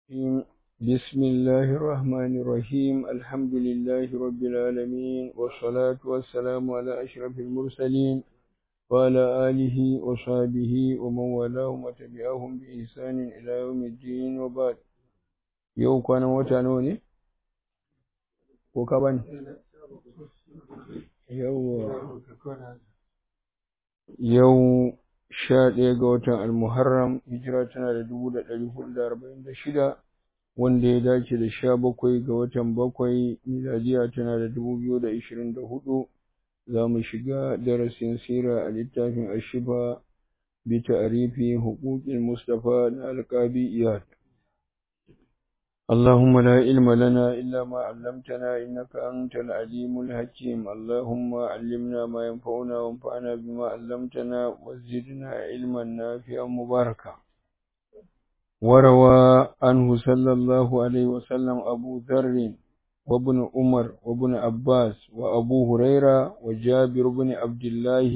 الرحيم بسم الله الرحمن الرحيم الحمد لله رب العالمين والصلاة والسلام على أشرف المرسلين وعلى آله وصحبه ومن والاهم وتبعهم بإحسان إلى يوم الدين وبعد يوم كان وتانوني وكبن يوم يوم sha ɗaya ga watan almuharram hijira tana da dubu da ɗari hudu da arba'in da shida wanda ya dace da sha bakwai ga watan bakwai miladiya tana da dubu biyu da ishirin da hudu za mu shiga darasin sira a littafin ashiba bi ta'rifi huquqil mustafa na alqabi iyad اللهم لا علم لنا إلا ما علمتنا إنك أنت العليم الحكيم اللهم علمنا ما ينفعنا وانفعنا بما علمتنا وزدنا علما نافعا مباركا وروى عنه صلى الله عليه وسلم أبو ذر وابن عمر وابن عباس وأبو هريرة وجابر بن عبد الله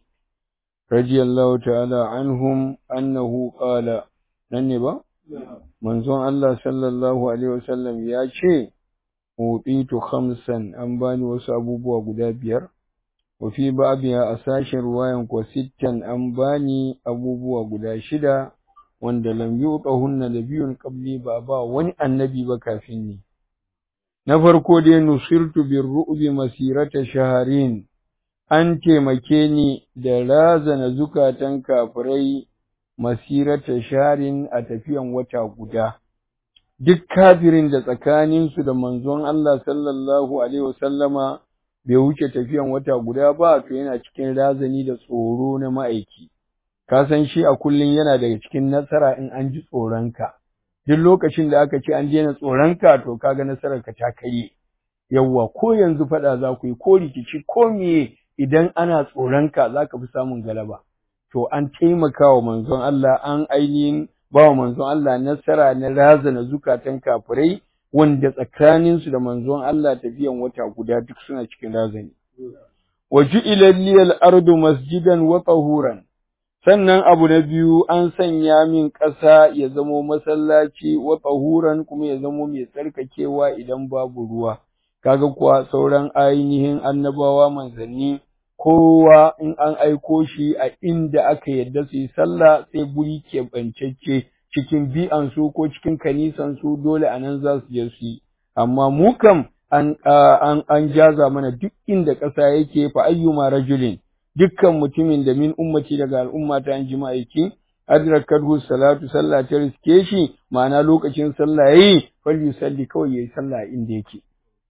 رضي الله تعالى عنهم أنه قال ننبا manzon Allah sallallahu Alaihi wasallam ya ce, Uɗitu khamsan an bani wasu abubuwa guda biyar, wa fi ba'abiya a sashen ruwayan kwa sittan an bani abubuwa guda shida, wanda lam yi hunna da biyun ƙabli ba ba wani annabi ba kafin ni. Na farko dai nusirtu bin ru'ubi masirata shaharin, an taimake ni da razana zukatan kafirai masirata sharin a tafiyan wata guda duk kafirin da tsakaninsu da manzon Allah sallallahu alaihi wasallama bai wuce tafiyan wata guda ba to yana cikin razani da tsoro na ma'aiki ka san shi a kullun yana daga cikin nasara in an ji tsoronka duk lokacin da aka ce an daina tsoronka to kaga nasararka ta kai yawwa ko yanzu faɗa za ku yi ko rikici ko miye idan ana tsoronka za ka fi samun galaba to an taimaka wa manzon Allah an ainihin ba wa manzon Allah nasara na razana zukatan kafirai wanda tsakaninsu da manzon Allah tafiyan wata guda duk suna cikin razani. Wa ju'ila liyal ardu masjidan wa tahuran sannan abu na biyu an sanya min ƙasa ya zamo masallaci wa tahuran kuma ya zamo mai tsarkakewa idan babu ruwa kaga kuwa sauran ainihin annabawa manzanni kowa in an aiko shi a inda aka yadda su yi sallah sai guri keɓancacce cikin bi'ansu ko cikin kanisansu dole a nan za su je su yi amma mu kam an, an, an jaza mana duk inda ƙasa yake fa ayyuma rajulin dukkan mutumin da min ummati daga al'umma ta an jima'a yake adrakathu salatu sallah ta riske shi ma'ana lokacin sallah yayi fal yusalli kawai yayi sallah inda yake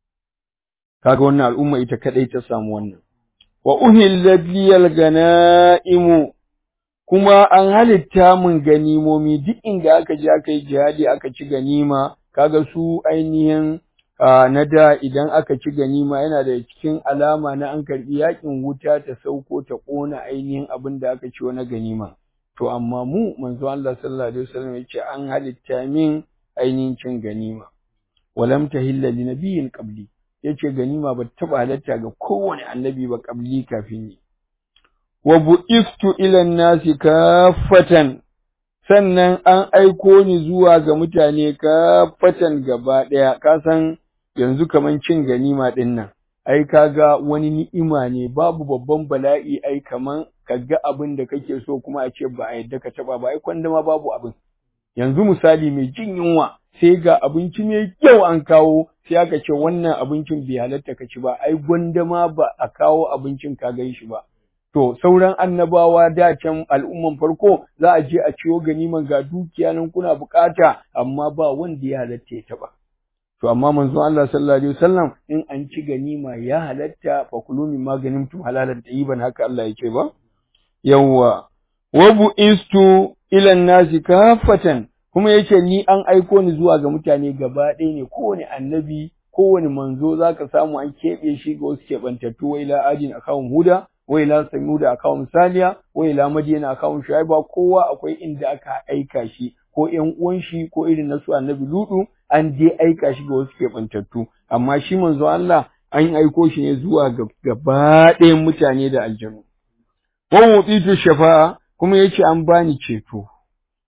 kaga wannan al'umma ita kadai ta samu wannan wa uhillat liyal ganaimu kuma an halitta mun ganimomi duk inda aka je aka yi jihadi aka ci ganima kaga su ainihin na da idan aka ci ganima yana da cikin alama na an karbi yakin wuta ta sauko ta kona ainihin abin da aka ci wani ganima to amma mu manzo Allah sallallahu alaihi wasallam yace an halitta min ainihin cin ganima walam tahilla li nabiyyin qabli yace ganima ba taɓa halatta ga kowane annabi ba qabli kafin ni wa bu'istu ila nasi kaffatan sannan an aiko ni zuwa ga mutane kaffatan gaba ɗaya ka san yanzu kaman cin ganima ɗin nan ai kaga wani ni'ima ne babu babban bala'i ai kaman kaga abin da kake so kuma a ce ba a yadda ka taɓa ba ai kwanda ma babu abin yanzu misali mai jin yunwa sai ga abinci mai kyau an kawo sai aka ce wannan abincin bai halatta ka ci ba ai gwanda ma ba a kawo abincin ka gan shi ba to sauran annabawa da can al'umman farko za a je a ciwo ganiman ga dukiya nan kuna bukata amma ba wanda ya halatta ya taba to amma manzon Allah sallallahu alaihi wasallam in an ci ganima ya halatta fa kulu min maganin tum halalan tayyiban haka Allah yake ba yawwa wa bu'istu ila nasi kafatan kuma yace ni an aiko ni zuwa ga mutane gaba ɗaya ne kowane annabi kowane manzo zaka samu an keɓe shi ga wasu keɓantattu wa ila adin akawun huda wa ila samuda akawun saliya wa ila madina akawun shaiba kowa akwai inda aka aika shi ko ƴan uwan shi ko irin nasu annabi ludu an je aika shi ga wasu keɓantattu amma shi manzo Allah an aiko shi ne zuwa ga gaba ɗayan mutane da aljanu wa mutitu shafa'a kuma yace an bani ceto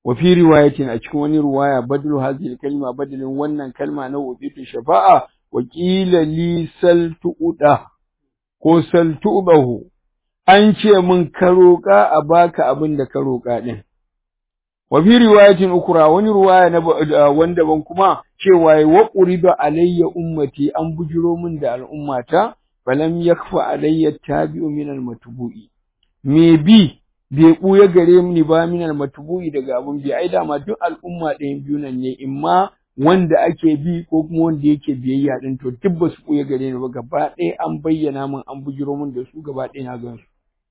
wa fi riwayatin a cikin wani riwaya badlu hadhihi kalma badalin wannan kalma na wuditu shafa'a wa qila li saltuuda ko saltubahu an ce mun ka roƙa a baka abin da ka roƙa din wa fi riwayatin ukra wani riwaya na wanda ban kuma cewa wa quriba alayya ummati an bujiro min da al'ummata falam yakfa alayya tabi'u min al-matbu'i me bi bai ɓuya gare ni ba min al-matbu'i daga abun bi ai dama duk al'umma ɗayan biyu nan ne imma wanda ake bi ko kuma wanda yake biyayya din to duk ba su ɓuya gare ni ba gaba ɗaya an bayyana min an bujiro min da su gaba ɗaya na gan su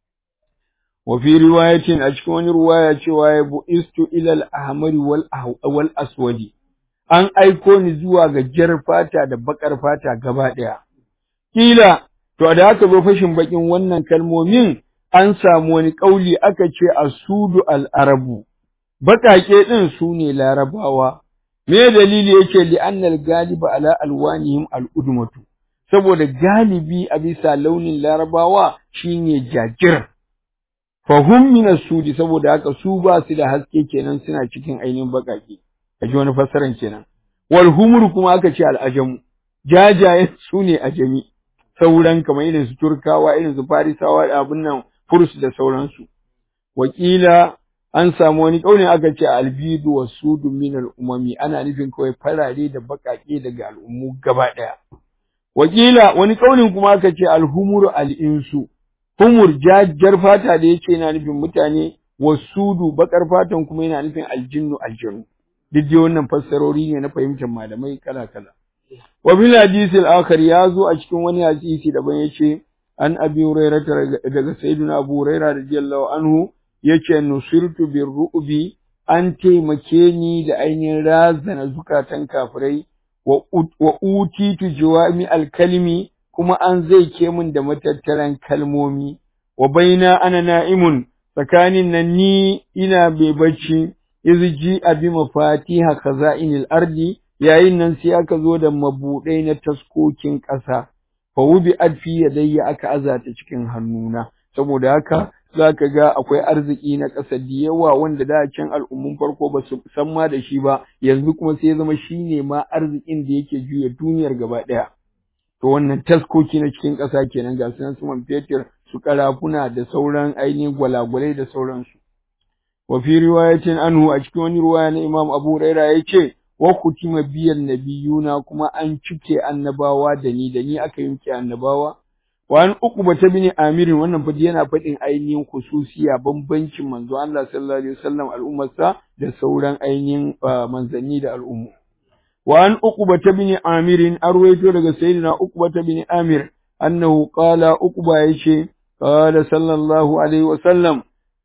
wa fi riwayatin a cikin wani riwaya cewa ya bu'istu ila al-ahmari wal wal aswadi an aiko ni zuwa ga jar fata da bakar fata gaba ɗaya kila to da aka zo fashin bakin wannan kalmomin an samu wani ƙauli aka ce asudu al'arabu, baƙaƙe ɗin su ne larabawa, me dalili yake li'annal galiba ala alwanihim al'udumatu, saboda galibi a bisa launin larabawa shine jajir. Fahum min sudi saboda haka su ba su da haske kenan suna cikin ainihin baƙaƙe, a ji wani fassaran kenan. Wal humur kuma aka ce al'ajamu, jajayen su ne ajami, sauran kamar irin su Turkawa, irin su Farisawa da abin nan furs da sauransu. Wakila an samu wani ƙaunin aka ce albidu wa sudu min al'umami ana nufin kawai farare da baƙaƙe daga al'ummu gaba ɗaya. Wakila wani ƙaunin kuma aka ce alhumuru al'insu, humur jajjar fata da yake yana nufin mutane, wa sudu baƙar fatan kuma yana nufin aljinnu aljanu. Duk dai wannan fassarori ne na fahimtar malamai kala-kala. Wa bil hadisi al-akhar ya zo a cikin wani hadisi daban yace an abi hurairah daga sayyidina abu hurairah radiyallahu anhu yace nusirtu bir ru'bi an taimake ni da ainihin razana zukatan kafirai wa utitu jawami al-kalimi kuma an zai ke min da matattaran kalmomi wa baina ana na'imun tsakanin nan ni ina bai bacci izji abi mafatiha khaza'inil ardi yayin nan sai aka zo da mabuɗai na taskokin ƙasa, fa wubi adfi yadayya aka azata cikin hannuna, saboda haka za ka ga akwai arziki na ƙasa da yawa wanda da can al'ummun farko ba su san ma da shi ba, yanzu kuma sai ya zama shi ne ma arzikin da yake juya duniyar gaba ɗaya. To wannan taskoki na cikin ƙasa kenan ga sunan su man fetur, su karafuna da sauran ainihin gwalagwalai da sauransu. Wa fi riwayatin anhu a cikin wani riwaya na Imam Abu Huraira ya ce, wa kutima biyan nabiyuna kuma an cike annabawa da ni da ni aka yanke annabawa wa an uquba ta bin amirin wannan fadi yana faɗin ainihin khususiya bambancin manzo Allah sallallahu alaihi wasallam al'ummarsa da sauran ainihin manzanni da al'ummu wa an uquba ta bin amirin arwaito daga sayyidina uquba ta bin amir annahu qala uquba yace qala sallallahu alaihi wasallam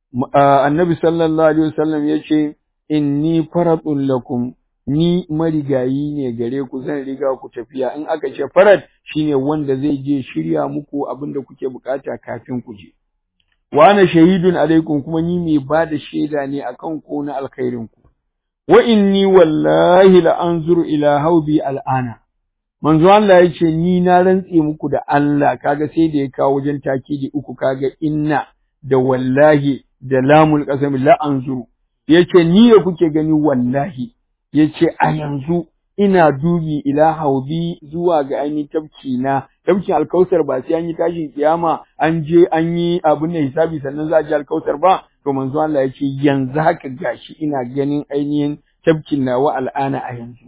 annabi sallallahu alaihi wasallam yace inni faratun lakum ni marigayi ne gare ku zan riga ku tafiya in aka ce farad shine wanda zai je shirya muku abin da kuke bukata kafin ku je wa ana shahidun alaikum kuma ni mai ba da shaida ne akan ku na alkhairin ku wa inni wallahi la anzuru ila haubi al'ana manzo Allah ya ce ni na rantse muku da Allah kaga sai da ya kawo wajen takidi uku kaga inna da wallahi da lamul qasam la anzuru yace ni da kuke gani wallahi ya ce a yanzu ina dubi ila haubi zuwa ga ainihin tafki na tafkin alkausar ba sai an yi tashin kiyama an je an yi abin da hisabi sannan za a ji alkausar ba to manzo Allah ya ce yanzu haka gashi ina ganin ainihin tafkin nawa al'ana a yanzu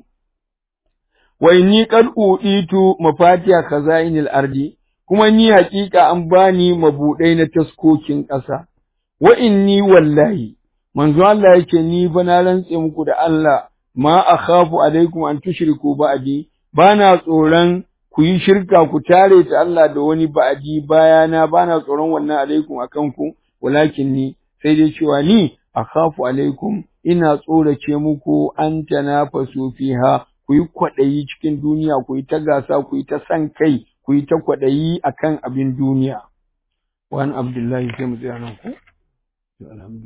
wa inni qad uditu mafatiha khazainil ardi kuma ni hakika an bani mabudai na taskokin ƙasa wa inni wallahi manzo Allah yake ni ba na rantse muku da Allah ma akhafu alaikum an tushriku ba'di bana tsoron ku yi shirka ku tare ta Allah da wani ba'di bayana bana tsoron wannan alaikum akan ku walakin ni sai dai cewa ni akhafu alaikum ina tsorace muku an tanafasu fiha ku yi kwaɗayi cikin duniya ku yi ta gasa ku yi ta san kai ku yi ta kwaɗayi akan abin duniya wani abdullahi sai mu tsaya nan ku